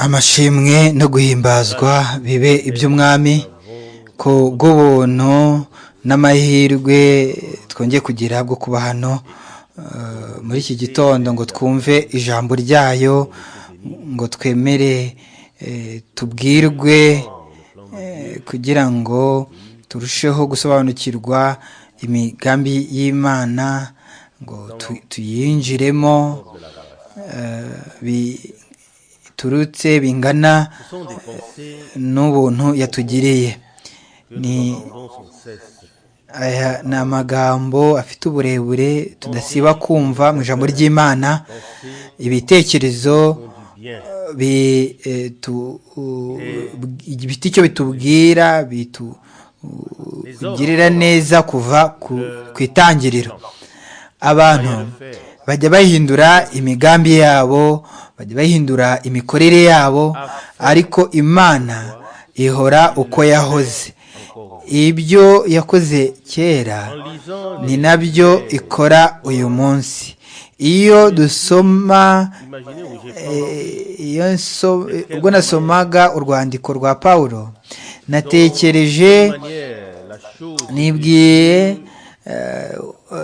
amashimwe no guhimbazwa bibe iby'umwami ku bw'ubuntu n'amahirwe twongeye kugira bwo kuba hano muri iki gitondo ngo twumve ijambo ryayo ngo twemere tubwirwe kugira ngo turusheho gusobanukirwa imigambi y'imana ngo tuyinjiremo biturutse bingana n'ubuntu yatugiriye ni aya ni amagambo afite uburebure tudasiba kumva mu ijambo ry'imana ibitekerezo bifite icyo bitubwira bitugirira neza kuva ku itangiriro abantu bajya bahindura imigambi yabo bajya bahindura imikorere yabo ariko imana ihora uko yahoze ibyo yakoze kera ni nabyo ikora uyu munsi iyo dusoma ubwo nasomaga urwandiko rwa paul natekereje nibwiye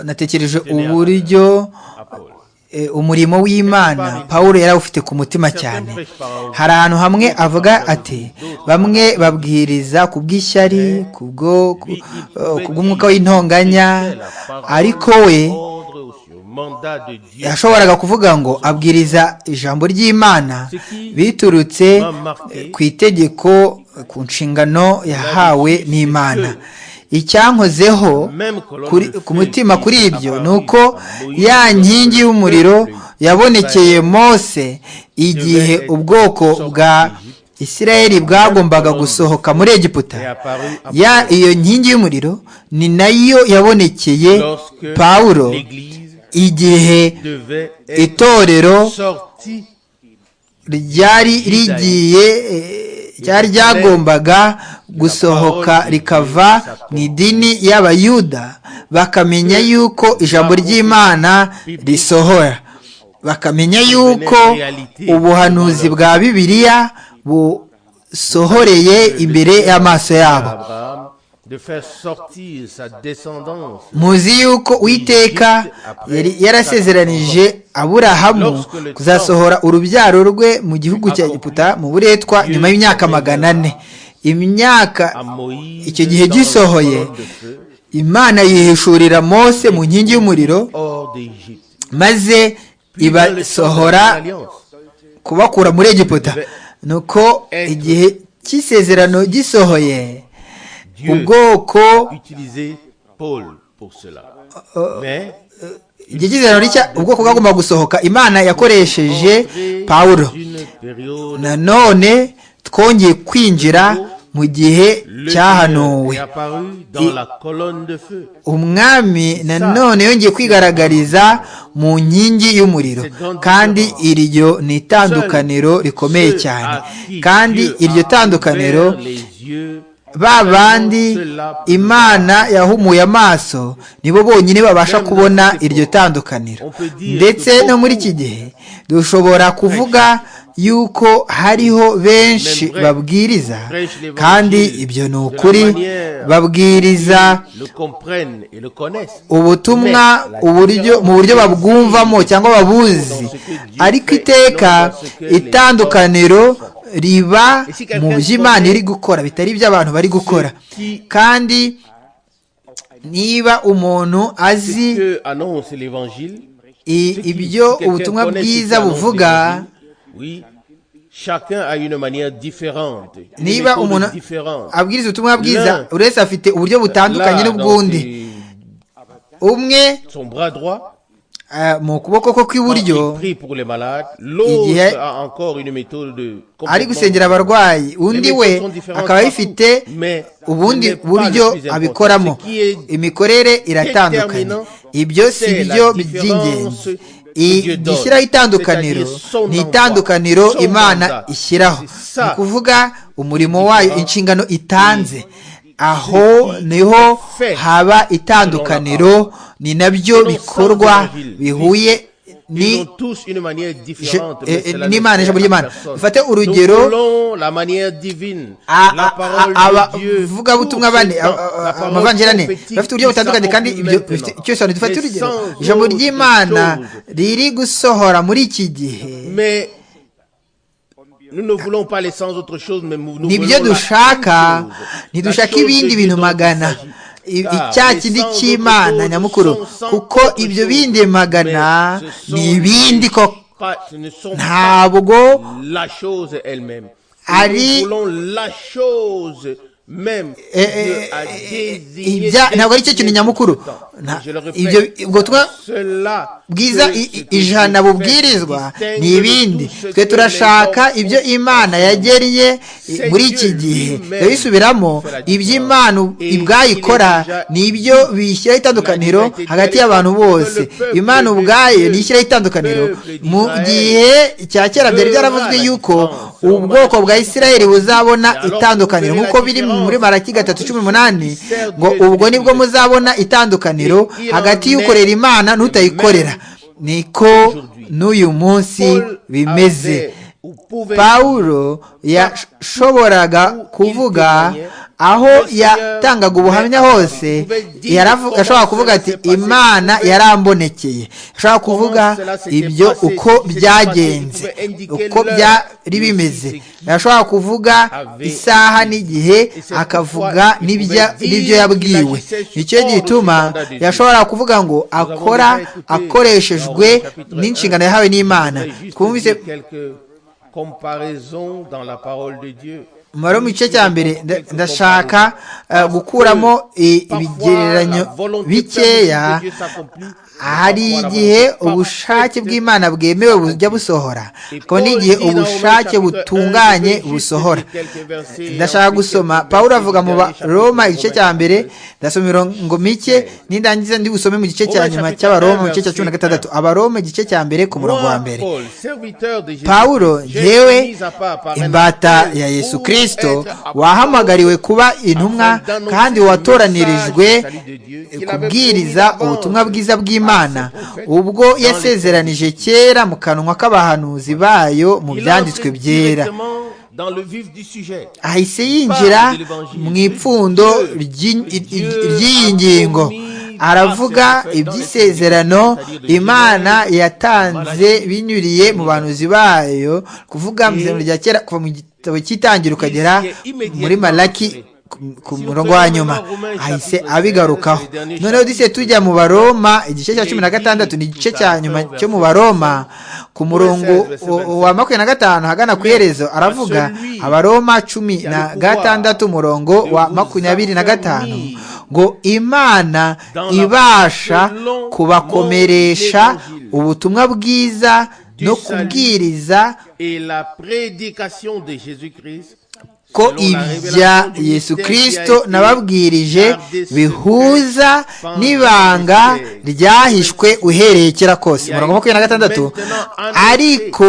natekereje uburyo umurimo w'imana paul yari awufite ku mutima cyane hari ahantu hamwe avuga ati bamwe babwiriza ku bw'ishyari ku bw'umwuka w'intonganya ariko we yashoboraga kuvuga ngo abwiriza ijambo ry'imana biturutse ku itegeko ku nshingano yahawe n'imana icyankozeho ku mutima kuri ibyo ni uko ya nkingi y'umuriro yabonekeye mose igihe ubwoko bwa Isirayeli bwagombaga gusohoka muri egiputa ya iyo nkingi y'umuriro ni nayo yabonekeye pawulo igihe itorero ryari rigiye ryari ryagombaga gusohoka rikava mu idini y'abayuda bakamenya yuko ijambo ry'imana risohora bakamenya yuko ubuhanuzi bwa bibiliya busohoreye imbere y'amaso yabo muzi yuko uwiteka yarasezeranije aburahamu kuzasohora urubyaro rwe mu gihugu cya giputa mu buretwa nyuma y'imyaka magana ane imyaka icyo gihe gisohoye imana yihishurira mose mu nkingi y'umuriro maze ibasohora kubakura muri egiputa ni uko igihe cy'isezerano gisohoye ubwoko igihe cy'isezerano rishya ubwoko bwagomba gusohoka imana yakoresheje pawulo nanone twongeye kwinjira mu gihe cyahanuwe umwami nanone yongeye kwigaragariza mu nkingi y'umuriro kandi iryo ni itandukaniro rikomeye cyane kandi iryo tandukaniro ba bandi imana yahumuye amaso nibo bonyine babasha kubona iryo tandukaniro ndetse no muri iki gihe dushobora kuvuga yuko hariho benshi babwiriza kandi ibyo ni ukuri babwiriza ubutumwa mu buryo babwumvamo cyangwa babuzi ariko iteka itandukaniro riba mu by'imana iri gukora bitari iby'abantu bari gukora kandi niba umuntu azi ibyo ubutumwa bwiza buvuga niba umuntu abwiriza ubutumwa bwiza buri wese afite uburyo butandukanye n'ubwundi umwe mu kuboko kwe kw'iburyo igihe ari gusengera abarwayi undi we akaba ayifite ubundi buryo abikoramo imikorere iratandukanye ibyo si byo by'ingenzi igishyiraho itandukaniro ni itandukaniro imana ishyiraho ni ukuvuga umurimo wayo inshingano itanze aho niho haba itandukaniro ni nabyo bikorwa bihuye ni n'imana ijambo ry'imana dufate urugero abavugabutumwa bane amavangira ane bafite uburyo butandukanye kandi ibyo bifite icyo bisobanura dufate urugero ijambo ry'imana riri gusohora muri iki gihe nibyo dushaka ntidushaka ibindi bintu magana icya kindi cy'imana nyamukuru kuko ibyo bindi magana ni ibindi koko ntabwo ari ntabwo ari cyo kintu nyamukuru ibyo butumwa bwiza ijana bubwirizwa ni ibindi twe turashaka ibyo imana yageriye muri iki gihe yabisubiramo iby'imana ubwayikora ni ibyo bishyiraho itandukaniro hagati y'abantu bose imana ubwayo ni ishyiraho itandukaniro mu gihe cya kera byari byaravuzwe yuko ubwoko bwa israel buzabona itandukaniro nk'uko biri muri maraki gatatu cumi n'umunani ngo ubwo nibwo muzabona itandukaniro hagati y'ukorera imana n'utayikorera niko n'uyu munsi bimeze pawulo yashoboraga kuvuga aho yatangaga ubuhamya hose yashoboraga kuvuga ati imana yarambonekeye ashobora kuvuga ibyo uko byagenze uko byari bimeze yashobora kuvuga isaha n'igihe akavuga n'ibyo yabwiwe nicyo gituma yashobora kuvuga ngo akora akoreshejwe n'inshingano yahawe n'imana twumvise comparaison dans la parole de Dieu. mubare mu gice cya mbere ndashaka gukuramo ibigereranyo bikeya hari igihe ubushake bw'imana bwemewe bujya busohora hakaba n'igihe ubushake butunganye busohora ndashaka gusoma paul avuga mu baroma igice cya mbere ndasoma imirongo mike n'indangiza ndi busome mu gice cya nyuma cy'abaroma mu gice cya cumi na gatandatu abaroma igice cya mbere ku murongo wa mbere pawuro ngewe imbata ya yesu kirisito wahamagariwe kuba intumwa kandi watoranirijwe kubwiriza ubutumwa bwiza bw'imana ubwo yasezeranije kera mu kanwa k'abahanuzi bayo mu byanditswe byera ahise yinjira mu ipfundo ry'iyi ngingo aravuga iby'isezerano imana yatanze binyuriye mu banuzi bayo kuvuga mu isezerano rya kera kuva mu igitabo cy'itangira ukagera muri malaki ku murongo wa nyuma ahise abigarukaho noneho dise tujya mu baroma igice cya cumi na gatandatu ni igice cya nyuma cyo mu baroma ku murongo wa makumyabiri na gatanu hagana ku iherezo aravuga abaroma cumi na gatandatu umurongo wa makumyabiri na gatanu ngo imana ibasha kubakomeresha ubutumwa bwiza no kubwiriza ko ibya yesu kirisito nababwirije bihuza n'ibanga ryahishwe uhereye kera kose mirongo makumyabiri na gatandatu ariko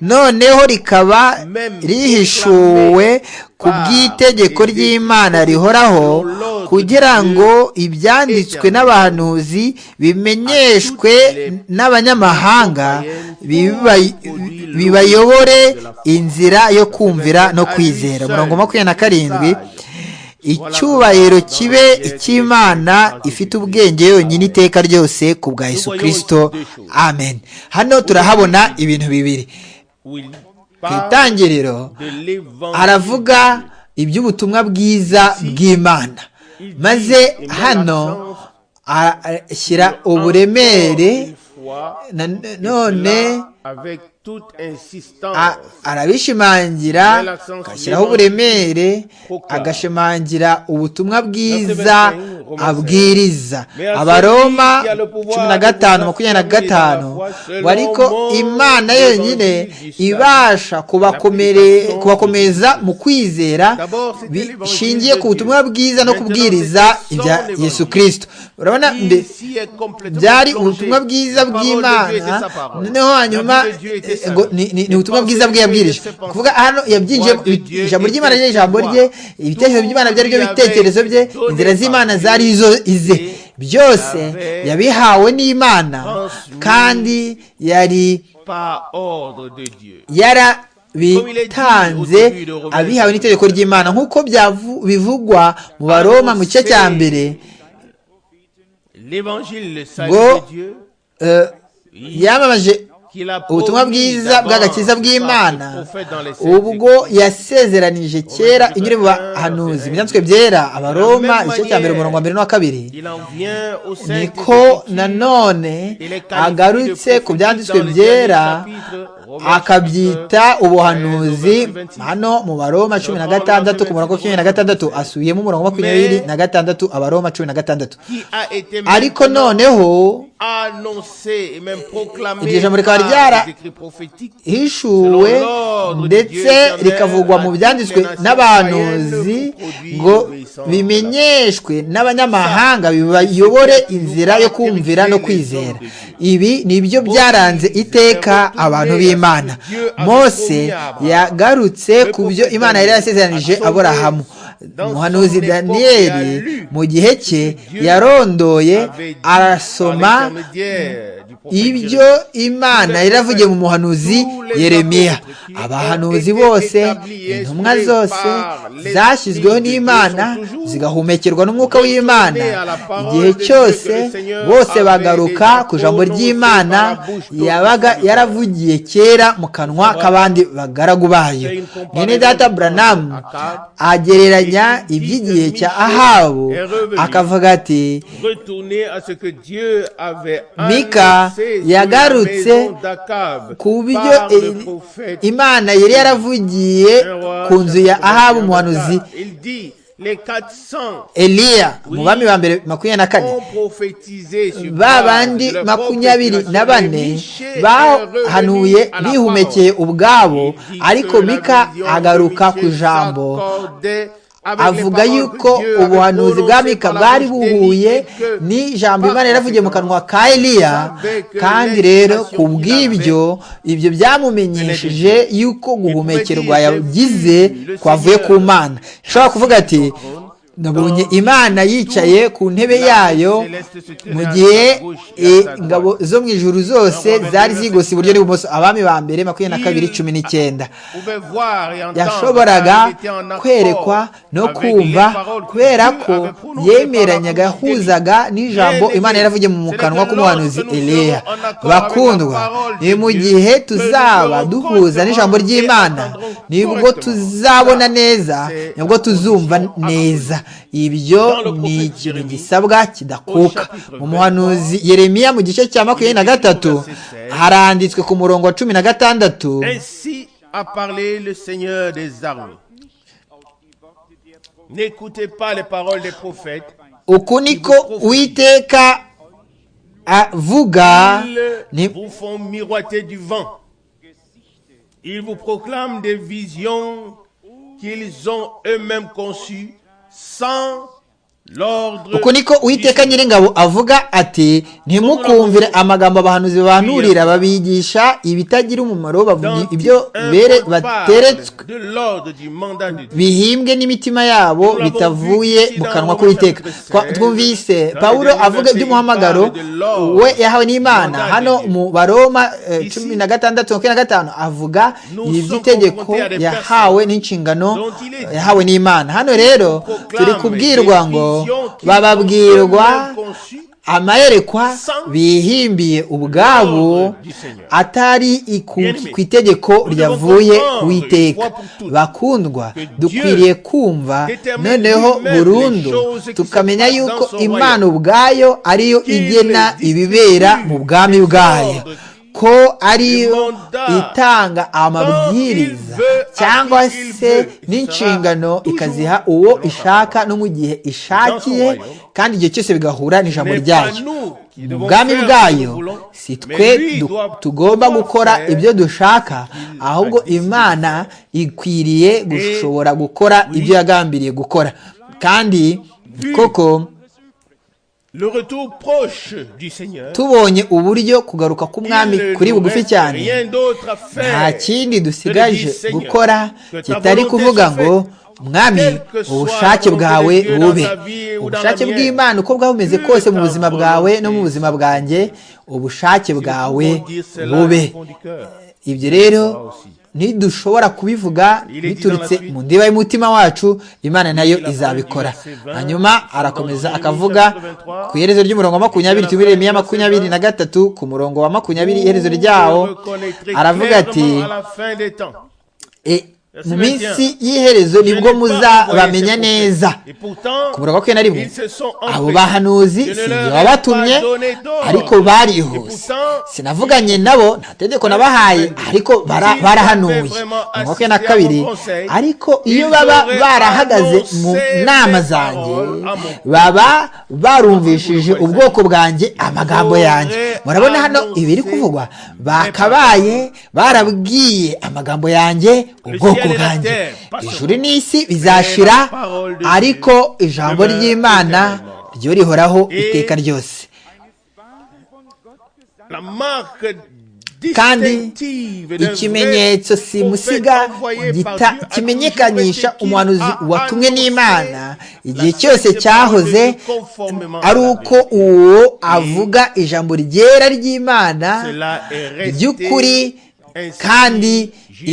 noneho rikaba rihishuwe ku bw'itegeko ry'imana rihoraho kugira ngo ibyanditswe n'abahanuzi bimenyeshwe n'abanyamahanga bibayobore inzira yo kumvira no kwizera umurongo makumyabiri na karindwi icyubahiro kibe icy'imana ifite ubwenge yonyine iteka ryose ku bwa Yesu kirisito amen hano turahabona ibintu bibiri ku itangiriro haravuga iby'ubutumwa bwiza bw'imana maze hano ashyira uburemere none arabishimangira agashyiraho uburemere agashimangira ubutumwa bwiza abwiriza abaroma cumi na gatanu makumyabiri na gatanu ariko imana yonyine ibasha kubakomeza mu kwizera bishingiye ku butumwa bwiza no kubwiriza ibya yesu kirisito urabona byari ubutumwa bwiza bw'imana noneho hanyuma ni ubutumwa bwiza bwe yabwirije kuvuga hano yabyinjiyemo ijambo ry'imana ryari ijambo rye ibitekerezo by'imana byari byo bitekerezo bye inzira z'imana zari izo ize byose yabihawe n'imana kandi yari par ordre de Dieu. yarabitanze abihawe n'itegeko ry'imana nk'uko byavu- bivugwa mu baroma mu gice cya mbere L'évangile, le salut Go. de Dieu, eh, yamamaje qu'il a ubutumwa promis bwiza d'avance bw'agakiza par bw'imana ses prophètes dans les sept ubwo yasezeranije kera inyura mu bahanuzi mu byanditswe byera abaroma igice cya mbere umurongo wa mbere n'uwa kabiri Il en vient au sein niko nanone agarutse ku byanditswe byera akabyita ubuhanuzi hano mu baroma cumi na gatandatu ku murongo cumi na gatandatu asubiyemo umurongo wa makumyabiri na gatandatu abaroma cumi na gatandatu qui a été même ariko noneho annoncé et même proclamé Iryo jambo rikaba ryara- par les écrits prophétiques hishuwe ndetse rikavugwa mu byanditswe n'abahanuzi ngo bimenyeshwe n'abanyamahanga bibayobore inzira yo kumvira no kwizera ibi nibyo byaranze iteka abantu b'imana mose yagarutse ku byo imana yari yasezeranije aburahamu umuhanuzi daniyeli mu gihe cye yarondoye avait dit arasoma par l'intermédiaire du prophète ibyo imana yari yaravugiye mu muhanuzi yeremiya abahanuzi bose intumwa zose zashyizweho n'imana zigahumekerwa n'umwuka w'imana igihe cyose bose bagaruka ku ijambo ry'imana yabaga yaravugiye kera mu kanwa k'abandi bagaragu bayo mwene data buranamu agereranya iby'igihe cya ahabu akavuga ati retourner à ce que Dieu avait Mika annoncé sur yagarutse la maison d'Akab ku buryo par le e- prophète imana yari yaravugiye ku nzu ya ahabu umuhanuzi Il dit les 400 eliya umubami wa mbere makumyabiri na kane ont prophétisé sur ba bandi makumyabiri na bane bahanuye bihumekeye ubwabo ariko mika agaruka ku ijambo avuga yuko ubuhanuzi bwa mika bwari buhuye n'ijambo imana yaravugiye mu kanwa ka eliya kandi rero ku bw'ibyo ibyo byamumenyesheje yuko guhumekerwa yagize kwavuye ku mana ishobora kuvuga ati nabonye imana yicaye ku ntebe yayo mu gihe e, ingabo zo mu ijuru zose zari zigose iburyo n'ibumoso abami ba mbere makumyabiri na kabiri cumi n'icyenda yashoboraga kwerekwa no kumva kubera ko yemeranyaga yahuzaga n'ijambo imana yaravugiye mu kanwa k'umuhanuzi eliya bakundwa ni mu gihe tuzaba duhuza n'ijambo ry'imana nibwo tuzabona neza nibwo tuzumva neza ibyo ni ikintu gisabwa kidakuka mu muhanuzi yeremiya mu gice cya makumyabiri na gatatu haranditswe ku murongo wa cumi na gatandatu Ainsi a parlé le Seigneur des armées. N'écoutez pas les paroles des prophètes. uku niko uwiteka avuga Ils ni vous font miroiter du vent. Ils vous proclament des visions qu'ils ont eux-mêmes conçues sans l'ordre. uku niko uwiteka nyiringabo avuga ati ntimukumvire amagambo abahanuzi bahanurira babigisha ibitagira umumaro bavuga dont ibyo un bere point bateretswe parle de l'ordre du mandat de Dieu. bihimbwe n'imitima yabo bitavuye mu kanwa k'uwiteka Twa- twumvise pawulo avuga iby'umuhamagaro we yahawe n'imana hano mu baroma eh, cumi na gatandatu makumyabiri na gatanu avuga iby'itegeko yahawe n'inshingano yahawe n'imana hano rero turi kubwirwa ngo bababwirwa amayerekwa bihimbiye ubwabo atari iku- ku itegeko ryavuye ku iteka bakundwa dukwiriye kumva noneho burundu tukamenya yuko imana ubwayo ariyo igena ibibera mu bwami bwayo ko ariyo itanga amabwiriza cyangwa se n'inshingano ikaziha uwo ishaka no mu gihe ishakiye kandi igihe cyose bigahura n'ijambo ryayo mu bwami bwayo si twe du- tugomba gukora ibyo dushaka ahubwo imana ikwiriye gushobora gukora ibyo yagambiriye gukora kandi koko Le retour proche du Seigneur. tubonye uburyo kugaruka k'umwami kuri bugufi cyane Rien d'autre à faire. nta kindi dusigaje gukora kitari kuvuga ngo mwami ubushake bwawe bube ubushake bw'imana uko bwaba bumeze kose mu buzima bwawe no mu buzima bwanjye ubushake bwawe bube ibyo rero ntidushobora kubivuga biturutse mu ndiba y'umutima wacu imana nayo izabikora hanyuma arakomeza akavuga ku iherezo ry'umurongo wa makumyabiri tubiremo iya makumyabiri na gatatu ku murongo wa makumyabiri iherezo ryawo aravuga ati mu minsi y'iherezo nibwo muzabamenya neza ku murongo wa na rimwe abo bahanuzi sinjye wabatumye ariko barihuse sinavuganye nabo nta tegeko nabahaye ariko barahanuye makumyabiri na kabiri ariko iyo baba barahagaze mu nama zanjye baba barumvishije ubwoko bwanjye amagambo yanjye murabona hano ibiri kuvugwa bakabaye barabwiye amagambo yanjye ubwoko bwanjye ijuru n'isi bizashira ariko ijambo ry'imana ryo rihoraho iteka ryose kandi ikimenyetso simusiga kimenyekanisha umuhanuzi watumwe n'imana igihe cyose cyahoze ari uko uwo avuga ijambo ryera ry'imana ry'ukuri kandi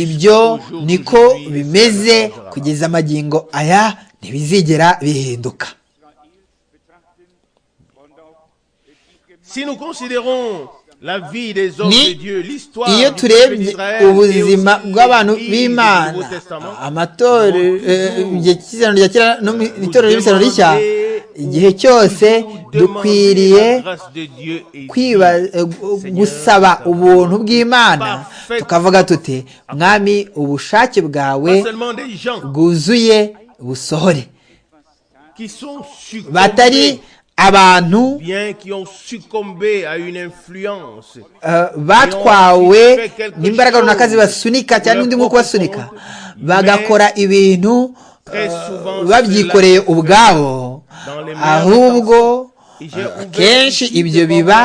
ibyo niko bimeze kugeza amagingo aya ntibizigera bihinduka iyo turebye ubuzima bw'abantu b'imana amatorero rya kera n'itorero ry'ibisano rishya igihe cyose dukwiriye gusaba ubuntu bw'imana tukavuga tuti mwami ubushake bwawe bwuzuye busohore batari abantu batwawe n'imbaraga runaka zibasunika cyangwa undi mwuka ubasunika bagakora ibintu babyikoreye ubwabo ahubwo kenshi ibyo biba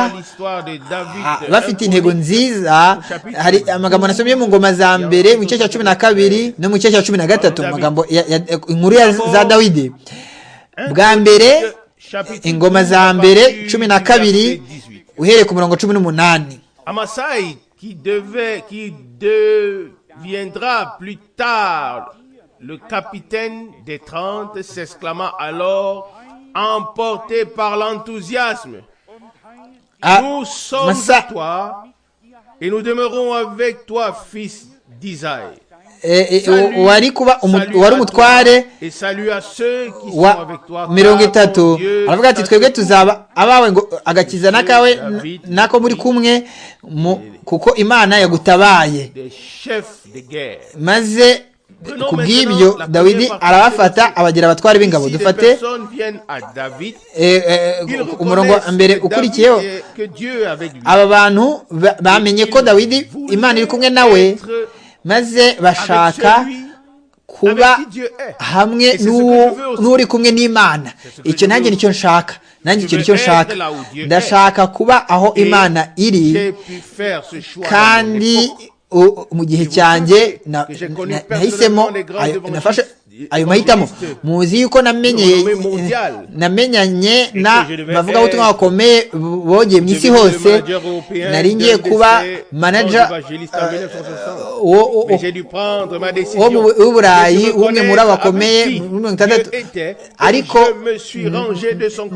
bafite intego nziza hari amagambo nasomye mu ngoma za mbere mu gice cya cumi na kabiri no mu gice cya cumi na gatatu amagambo inkuru za dawidi bwa mbere ingoma za mbere cumi na kabiri uhereye ku murongo cumi n'umunani Le capitaine des trente s'exclama alors, emporté par l'enthousiasme. Nous sommes à toi et nous demeurons avec toi, fils d'Isaïe. wari kuba wari umutware wa mirongo itatu aravuga ati twebwe tuzaba abawe ngo agakiza n'akawe nako muri kumwe kuko imana yagutabaye maze ku bw'ibyo dawidi arabafata abagira abatware b'ingabo dufate umurongo wa mbere ukurikiyeho aba bantu bamenye ko dawidi imana iri kumwe nawe maze bashaka kuba hamwe n'uri kumwe n'imana icyo nanjye nicyo nshaka nanjye icyo nicyo nshaka ndashaka kuba aho imana iri kandi mu gihe cyanjye nahisemo nafashe ayo mahitamo muzi yuko namenyanye na bavugabutumwa bakomeye bogeye mu isi hose nari ngiye kuba manaja w'uburayi umwe muri abo bakomeye muri mirongo itandatu ariko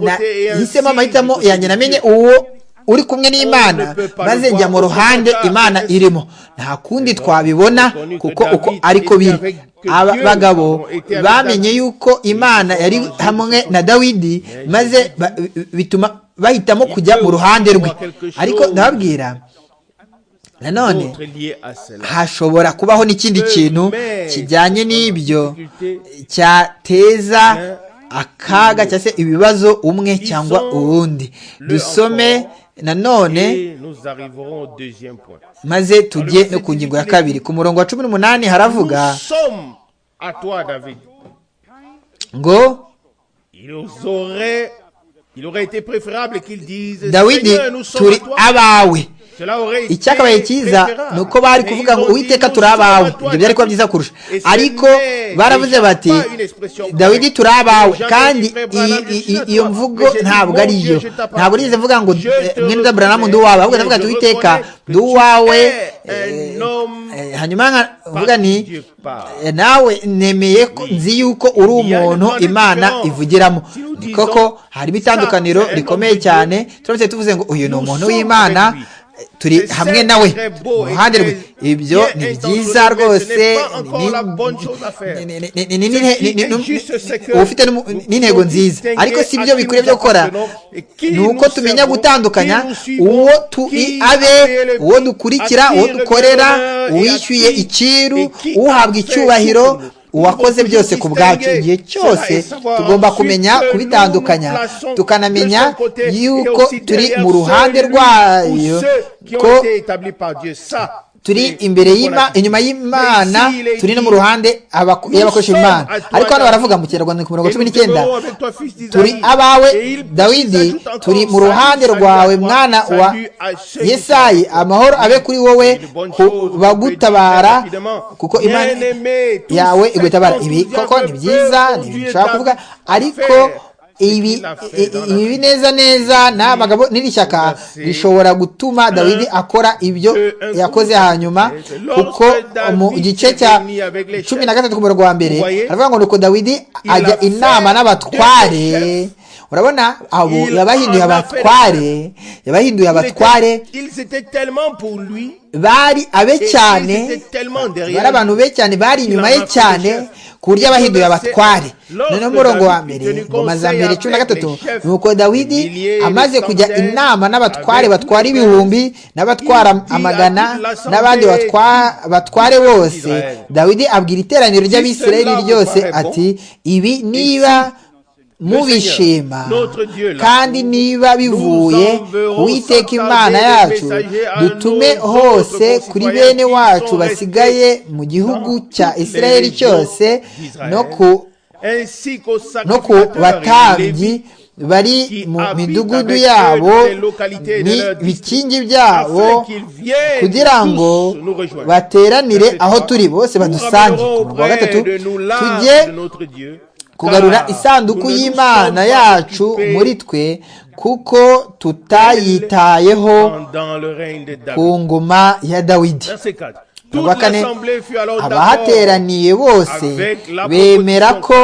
nahisemo amahitamo yanjye namenye uwo uri kumwe n'imana maze njya mu ruhande imana irimo nta kundi twabibona kuko uko ariko biri aba bagabo bamenye yuko imana yari hamwe na dawidi maze bituma bahitamo kujya mu ruhande rwe ariko ndababwira nanone hashobora kubaho n'ikindi kintu kijyanye n'ibyo cyateza akaga cyangwa se ibibazo umwe cyangwa uwundi dusome nanone maze tujye no ku ngingo ya kabiri ku murongo wa cumi n'umunani haravuga ngo dawidi turi abawe icyakabaye cyiza ni uko bari kuvuga ngo uwiteka turi abawe ibyo byari kuba byiza kurusha ariko baravuze bati dawidi turi abawe kandi iyo mvugo ntabwo ari yo ntabwo urize vuga ngo mwene buranamu ndi uwawe ahubwo ndavuga ati uwiteka ndi uwawe hanyuma nkavuga ni nawe nemeye nzi yuko uri umuntu imana ivugiramo koko harimo itandukaniro rikomeye cyane turamutse tuvuze ngo uyu ni umuntu w'imana turi hamwe nawe iruhande rwe ibyo ni byiza rwose ufite n'intego nziza ariko si byo bikwiriye byo gukora ni uko tumenya gutandukanya uwo abe uwo dukurikira uwo dukorera uwishyuye icyiru uhabwa icyubahiro uwakoze byose ku bwacu igihe cyose tugomba kumenya kubitandukanya tukanamenya yuko turi mu ruhande rwayo ko turi imbere inyuma y'imana turi no mu ruhande y'abakoresha imana ariko hano baravuga mu kinyarwanda ku mirongo cumi n'icyenda turi abawe dawidi turi mu ruhande rwawe mwana wa yesayi amahoro abe kuri wowe bagutabara kuko imana yawe igutabara ibi koko ni byiza ni bishobora kuvuga ariko ibi bineza neza n'abagabo n'iri shyaka bishobora gutuma dawidi akora ibyo yakoze hanyuma kuko mu gice cya cumi na gatatu ku murongo wa mbere baravuga ngo nuko dawidi ajya inama n'abatware urabona abo yabahinduye abatware yabahinduye abatware bari abe cyane bari abantu be cyane bari inyuma ye cyane ku buryo abahinduye abatware noneho umurongo wa mbere ingoma za mbere cumi na gatatu ni uko dawidi amaze kujya inama n'abatware batwara ibihumbi n'abatwara amagana n'abandi batware bose dawidi abwira iteraniro ry'abisirayeli ryose ati ibi niba mubishima kandi niba bivuye uwiteka imana yacu dutume hose kuri bene wacu basigaye mu gihugu cya isirayeli cyose no ku batambyi bari mu midugudu yabo bikingi byabo kugira ngo bateranire aho turi bose badusange ku wa gatatu tujye kugarura isanduku y'imana yacu muri twe kuko tutayitayeho ku ngoma ya dawidi kuwa kane abahateraniye bose bemera ko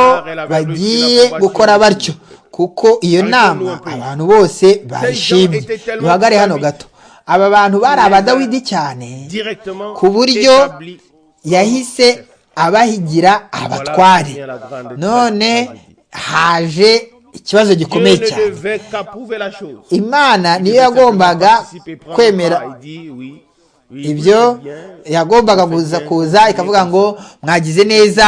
bagiye gukora batyo kuko iyo nama abantu bose bayishimye duhagare hano gato aba bantu bari abadawidi cyane ku buryo yahise abahigira abatware none haje ikibazo gikomeye cyane imana niyo yagombaga kwemera ibyo yagombaga kuza kuza ikavuga ngo mwagize neza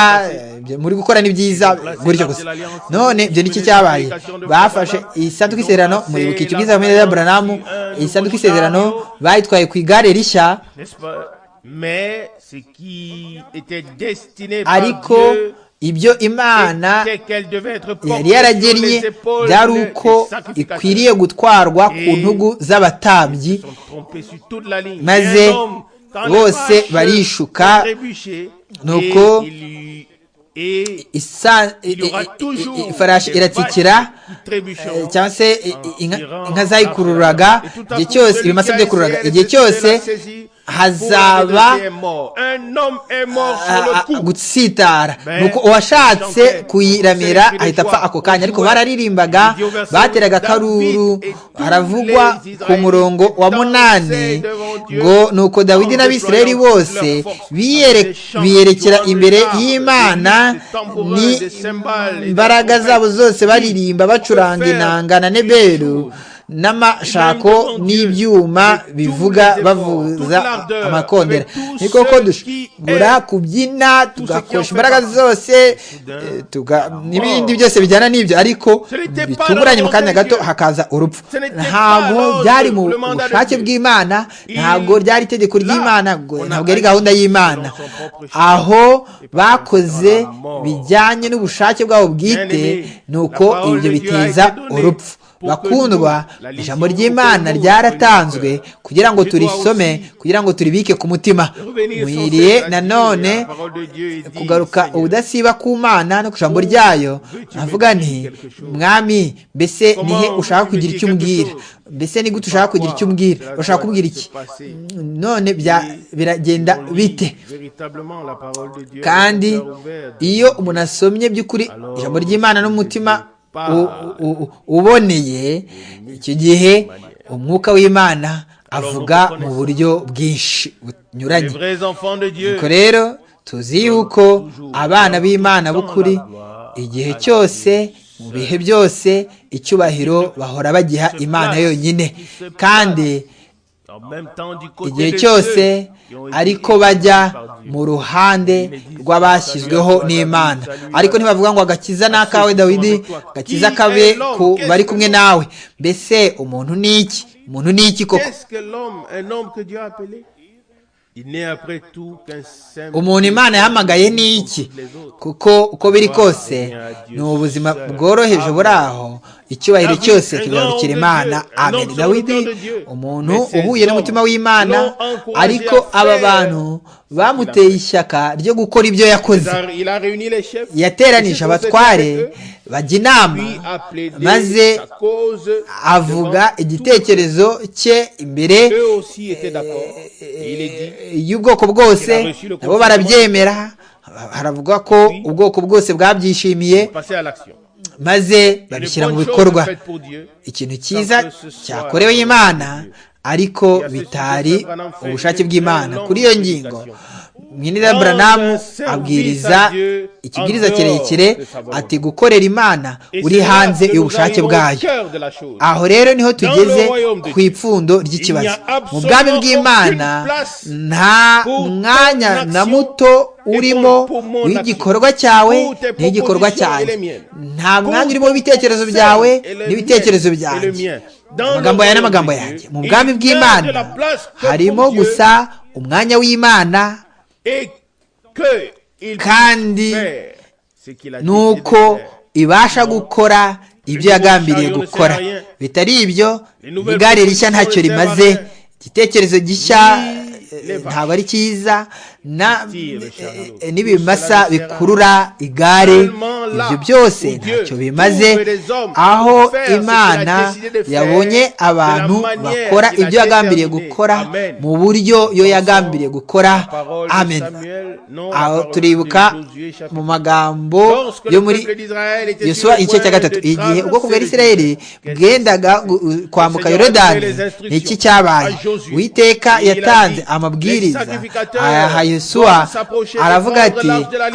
muri gukora ni byiza gutyo gusa none ibyo ni cyabaye bafashe isanduku y'isezerano muribuka icyo bwiza bameze ya buranamu isanduku y'isezerano bayitwaye ku igare rishya ariko ibyo imana yari yaragennye byari uko ikwiriye gutwarwa ku ntugu z'abatambyi maze bose barishuka nuko ifarashi iratsikira cyangwa se inka zayikururaga igihe cyose ibimasa byakururaga igihe cyose hazaba gutsitara nuko uwashatse kuyiramira ahita apfa ako kanya ariko bararirimbaga bateraga akaruru haravugwa ku murongo wa munani ngo nuko dawidi n'abisirayeli bose biyerekera imbere y'imana ni imbaraga zabo zose baririmba bacuranga inanga na neberu n'amashako n'ibyuma bivuga bavuza amakondera ni koko dushobora kubyina tugakoresha imbaraga zose n'ibindi byose bijyana n'ibyo ariko bitunguranye mu kanya gato hakaza urupfu ntabwo byari mu bushake bw'imana ntabwo ryari itegeko ry'imana ntabwo yari gahunda y'imana aho bakoze bijyanye n'ubushake bwabo bwite ni uko ibyo biteza urupfu bakundwa ijambo ry'imana ryaratanzwe kugira ngo turisome kugira ngo turibike ku mutima mwiriye nanone kugaruka ubudasiba ku mana no ku ijambo ryayo navuga nti mwami mbese nihe ushaka kugira icyo umbwira mbese ni gute ushaka kugira icyo umbwira urashaka kubwira iki none biragenda bite kandi iyo umuntu asomye by'ukuri ijambo ry'imana n'umutima uboneye icyo gihe umwuka w'imana avuga mu buryo bwinshi bunyuranye nuko rero tuzi yuko abana b'imana b'ukuri igihe cyose mu bihe byose icyubahiro bahora bagiha imana yonyine kandi igihe cyose ariko bajya mu ruhande rw'abashyizweho n'imana ariko ntibavuga ngo agakiza ni akawe dawidi agakiza kabe ku bari kumwe nawe mbese umuntu ni iki umuntu ni iki koko umuntu imana yahamagaye ni iki kuko uko biri kose ni ubuzima bworoheje buri aho icyubahiro cyose kigarukira imana amen dawidi umuntu uhuye n'umutima w'imana ariko aba bantu bamuteye ishyaka ryo gukora ibyo yakoze yateranije abatware bajya inama maze avuga igitekerezo cye imbere y'ubwoko bwose nabo barabyemera haravuga ko ubwoko bwose bwabyishimiye maze babishyira mu bikorwa ikintu cyiza cyakorewe imana ariko bitari ubushake bw'imana kuri iyo ngingo mwinira buranamu abwiriza ikibwiriza kirekire ati gukorera imana uri hanze y'ubushake bwayo aho rero niho tugeze ku ipfundo ry'ikibazo mu bwami bw'imana nta mwanya na muto urimo w'igikorwa cyawe n'igikorwa cyanjye nta mwanya urimo w'ibitekerezo byawe n'ibitekerezo byanjye amagambo yawe n'amagambo yanjye mu bwami bw'imana harimo gusa umwanya w'imana kandi nuko ibasha gukora ibyo yagambiriye gukora bitari ibyo igare rishya ntacyo rimaze igitekerezo gishya ntabwo ari cyiza n'ibimasa bikurura igare ibyo byose ntacyo bimaze aho imana yabonye abantu bakora ibyo yagambiriye gukora mu buryo yo yagambiriye gukora amen aho turibuka mu magambo yo muri yosuwa igice cya gatatu igihe ubwoko bwa isirayeli bwendaga kwambuka yorodani ni iki cyabaye witeka yatanze amabwiriza aha yesuwa aravuga ati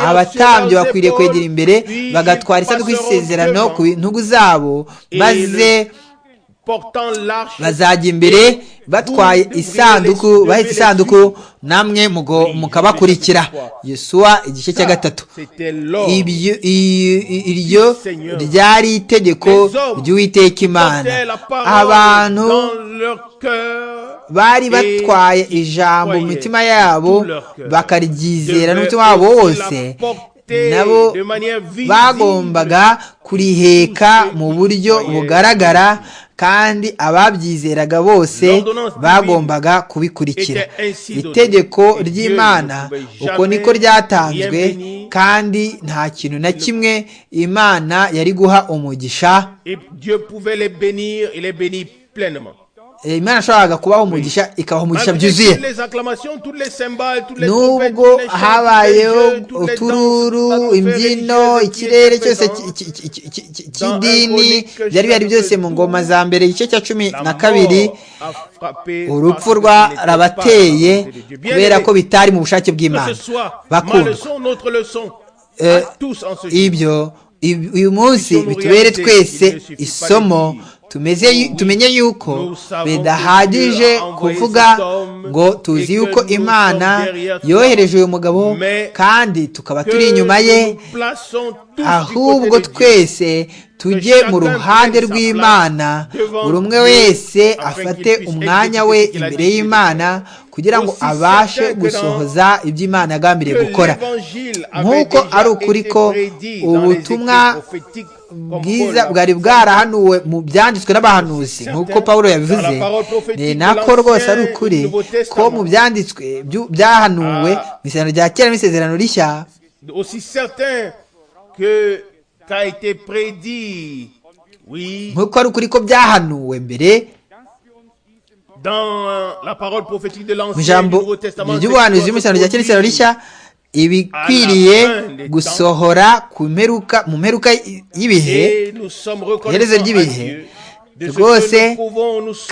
abatambyi bakwiriye kwegera imbere bagatwara isanduku y'isezerano ku ntugu zabo maze bazajya imbere batwaye isanduku bahetse isanduku namwe mukabakurikira yesuwa igice cya gatatu iryo ryari itegeko ry'uwiteka imana abantu bari batwaye ijambo mu mitima yabo bakaryizera n'umutima wabo wose nabo bagombaga kuriheka mu buryo bugaragara kandi ababyizeraga bose bagombaga kubikurikira itegeko ry'imana uko niko ryatanzwe kandi nta kintu na kimwe imana yari guha umugisha imana yashoboraga kubaho umugisha ikabaha umugisha byuzuye nubwo habayeho utururu imbyino ikirere cyose cy'idini byari bihari byose mu ngoma za mbere igice cya cumi na kabiri urupfu rwarabateye kubera ko bitari mu bushake bw'imana bakundwa ibyo uyu munsi bitubere twese isomo tumenye yuko bidahagije kuvuga ngo tuzi yuko imana yohereje uyu mugabo kandi tukaba turi inyuma ye ahubwo twese tujye mu ruhande rw'imana buri umwe wese afate umwanya we imbere y'imana kugira ngo abashe gusohoza ibyo imana yagambiriye gukora nk'uko ari ukuri ko ubutumwa bwiza bwari bwarahanuwe mu byanditswe n'abahanuzi nk'uko paul yabivuze ni nako rwose ari ukuri ko mu byanditswe byahanuwe mu isezerano rya kera n'isezerano rishya nk'uko ari ukuri ko byahanuwe mbere mu ijambo ry'ubuhanuzi bw'isezerano rya kera n'isezerano rishya ibikwiriye gusohora ku mperuka mu mperuka y'ibihe iherezo ry'ibihe rwose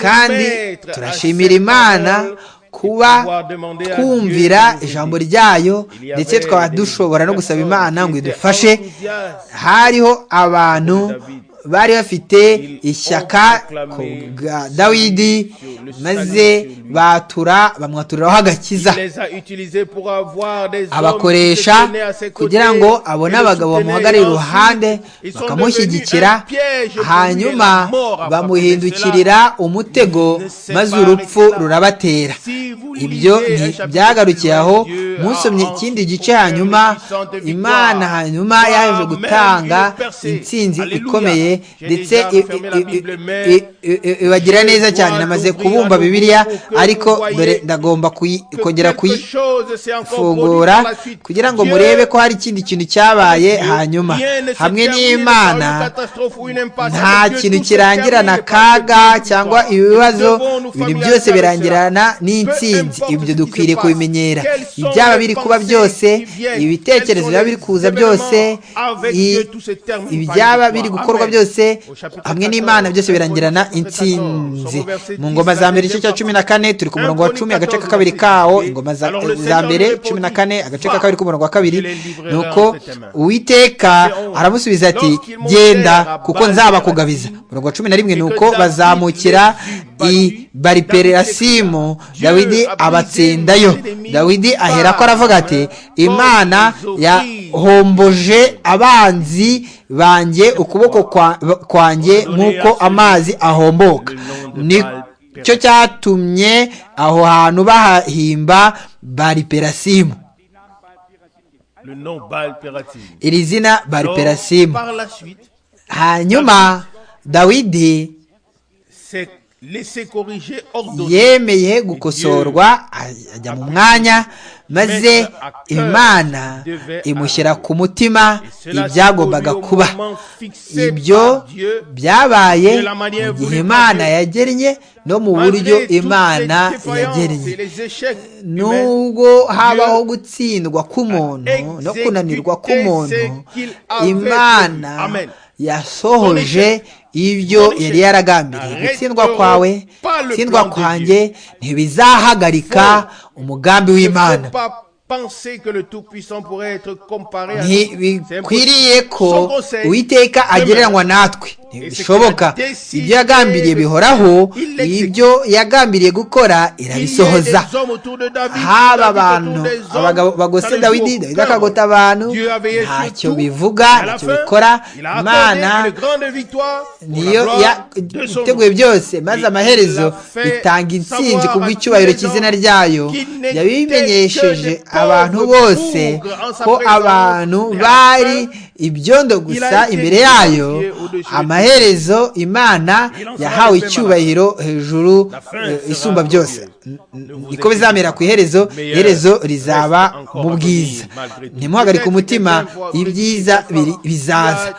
kandi turashimira imana kuba twumvira ijambo ryayo ndetse twaba dushobora no gusaba imana ngo idufashe hariho abantu bari bafite ishyaka ku bwa dawidi maze batura bamwaturiraho agakiza abakoresha kugira ngo abone abagabo bamuhagarariye iruhande bakamushyigikira hanyuma bamuhindukirira umutego maze urupfu rurabatera ibyo byagarukiye aho musomye ikindi gice hanyuma imana hanyuma yaje gutanga intsinzi ikomeye ndetse ibagira neza cyane namaze kubumba bibiliya ariko dore ndagomba kongera kuyifungura kugira ngo murebe ko hari ikindi kintu cyabaye hanyuma hamwe n'imana nta kintu kirangirana akaga cyangwa ibibazo ibintu byose birangirana n'intsinzi ibyo dukwiriye kubimenyera ibyaba biri kuba byose ibitekerezo biba biri kuza byose ibyaba biri gukorwa byose hamwe n'imana byose birangirana intsinzi mu ngoma za mbere igice cya cumi na kane turi ku murongo wa cumi agace ka kabiri kawo ingoma za mbere cumi na kane agace ka kabiri k'umurongo wa kabiri ni uko uwiteka aramusubiza ati genda kuko nzabakugabiza umurongo wa cumi na rimwe ni uko bazamukira i baripererasimu dawidi abatsindayo dawidi ahera ko aravuga ati imana yahomboje abanzi banjye ukuboko kwanjye nk'uko amazi ahomboka nicyo cyatumye aho hantu bahahimba bariperasimu iri zina bariperasimu hanyuma dawidi yemeye gukosorwa ajya mu mwanya maze imana imushyira ku mutima ibyagombaga kuba ibyo byabaye igihe imana yagennye no mu buryo imana yagennye nubwo habaho gutsindwa k'umuntu no kunanirwa k'umuntu imana yasohoje ibyo yari yaragambiriye gutsindwa kwawe gutsindwa kwanjye ntibizahagarika umugambi w'imana ntibikwiriye ko uwiteka agereranywa natwe ntibishoboka ibyo yagambiriye bihoraho ibyo yagambiriye gukora irabisohoza haba abantu abagabo bagose dawidi dawidi akagota abantu ntacyo bivuga ntacyo bikora imana niyo yateguye byose maze amaherezo itanga intsinzi ku bw'icyubahiro cy'izina ryayo yabimenyesheje abantu bose ko abantu bari ibyondo gusa imbere yayo amaherezo imana yahawe icyubahiro hejuru isumba byose niko bizamera ku iherezo iherezo rizaba mu bwiza ntimuhagarike umutima ibyiza bizaza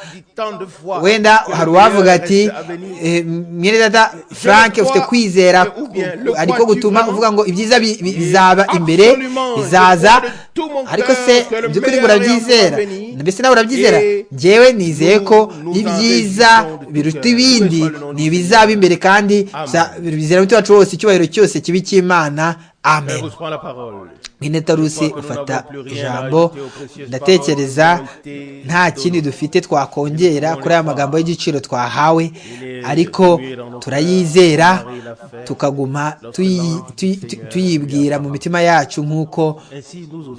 wenda hari uwavuga ati mwene data frank ufite kwizera ariko gutuma uvuga ngo ibyiza bizaba imbere bizaza ariko se by'ukuri ngo urabyizera mbese nawe urabyizera ngewe nizeye ko ibyiza biruta ibindi ni ibizaba imbere kandi bizera umutima wacu wose icyubahiro cyose kibi cy'imana amen nk'inetarusi ufata ijambo ndatekereza nta kindi dufite twakongera kuri aya magambo y'igiciro twahawe ariko turayizera tukaguma tuyibwira mu mitima yacu nk'uko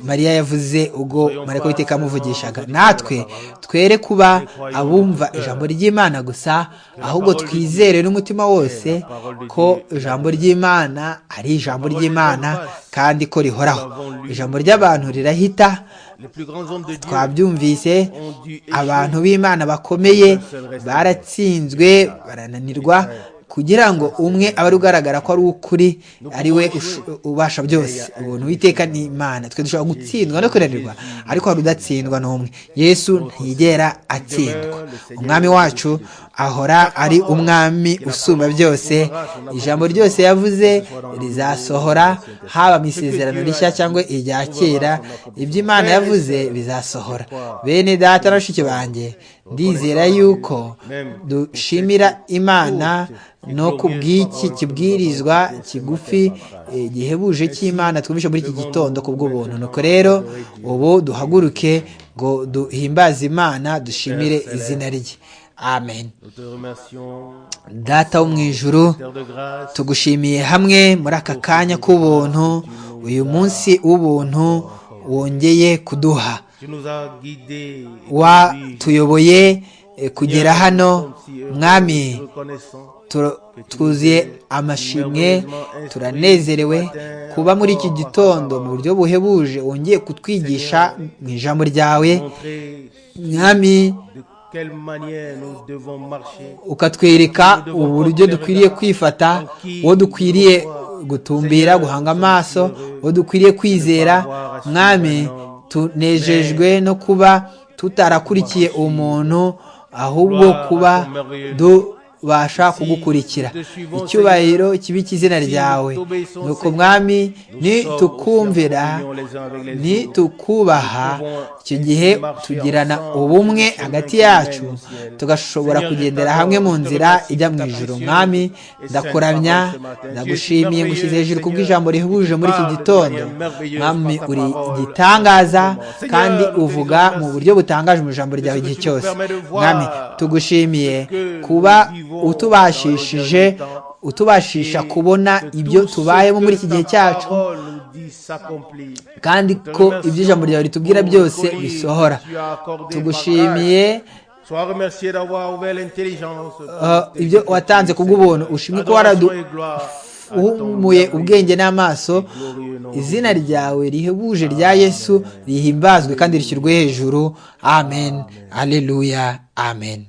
mariya yavuze ubwo mariko witeka amuvugishaga natwe twere kuba abumva ijambo ry'imana gusa ahubwo twizere n'umutima wose ko ijambo ry'imana ari ijambo ry'imana ry'imana kandi ko rihoraho ijambo ry'abantu rirahita twabyumvise abantu b'imana bakomeye baratsinzwe barananirwa kugira ngo umwe abe ari ugaragara ko ari ukuri ari we ubasha byose ubuntu witeka ni imana twe dushobora gutsindwa no kunanirwa ariko hari udatsindwa n'umwe yesu ntiyigera atsindwa umwami wacu ahora ari umwami usumba byose ijambo ryose yavuze rizasohora haba mu isezerano rishya cyangwa irya kera ibyo imana yavuze bizasohora bene data na bashiki banjye ndizera yuko dushimira imana no ku bw'iki kibwirizwa kigufi gihebuje cy'imana twumvise muri iki gitondo ku bw'ubuntu nuko rero ubu duhaguruke ngo duhimbaze imana dushimire izina rye amen data wo mu ijuru tugushimiye hamwe muri aka kanya k'ubuntu uyu munsi w'ubuntu wongeye kuduha watuyoboye kugera hano mwami twuzuye amashimwe turanezerewe kuba muri iki gitondo mu buryo buhebuje wongeye kutwigisha mu ijambo ryawe mwami ukatwereka uburyo dukwiriye kwifata uwo dukwiriye gutumbira guhanga amaso uwo dukwiriye kwizera mwami tunejejwe no kuba tutarakurikiye umuntu ahubwo kuba du ubasha kugukurikira icyubahiro kibi cy'izina ryawe nuko mwami nitukumvira nitukubaha icyo gihe tugirana ubumwe hagati yacu tugashobora kugendera hamwe mu nzira ijya mu ijoro mwami ndakuramya ndagushimiye ngushyize hejuru ku bw'ijambo rihebuje muri iki gitondo mwami uri igitangaza kandi uvuga mu buryo butangaje mu ijambo ryawe igihe cyose mwami tugushimiye kuba utubashishije utubashisha kubona ibyo tubayemo muri iki gihe cyacu kandi ko ibyo ijambo ryawe ritubwira byose bisohora tugushimiye ibyo watanze kubw'ubuntu ushimwe ko waradufumuye ubwenge n'amaso izina ryawe rihebuje rya yesu rihimbazwe kandi rishyirwe hejuru amen aleluya amen